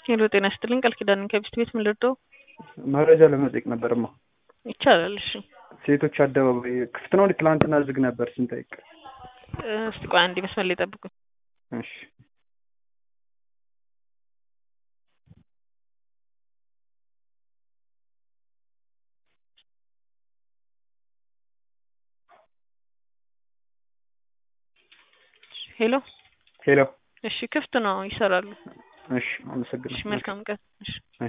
ሄሎ ጤና ይስጥልኝ ቃል ኪዳን ከቢስት ቤት ምን ልርዳው? መረጃ ለመጠየቅ ነበርማ። ይቻላል። እሺ ሴቶች አደባባይ ክፍት ነው? ትላንትና ዝግ ነበር ስንጠይቅ። እስቲ ቆይ አንዴ መስመር ላይ ጠብቁኝ። እሺ ሄሎ ሄሎ። እሺ ክፍት ነው፣ ይሰራሉ። እሺ እሺ አመሰግናለሁ። መልካም ቀን። እሺ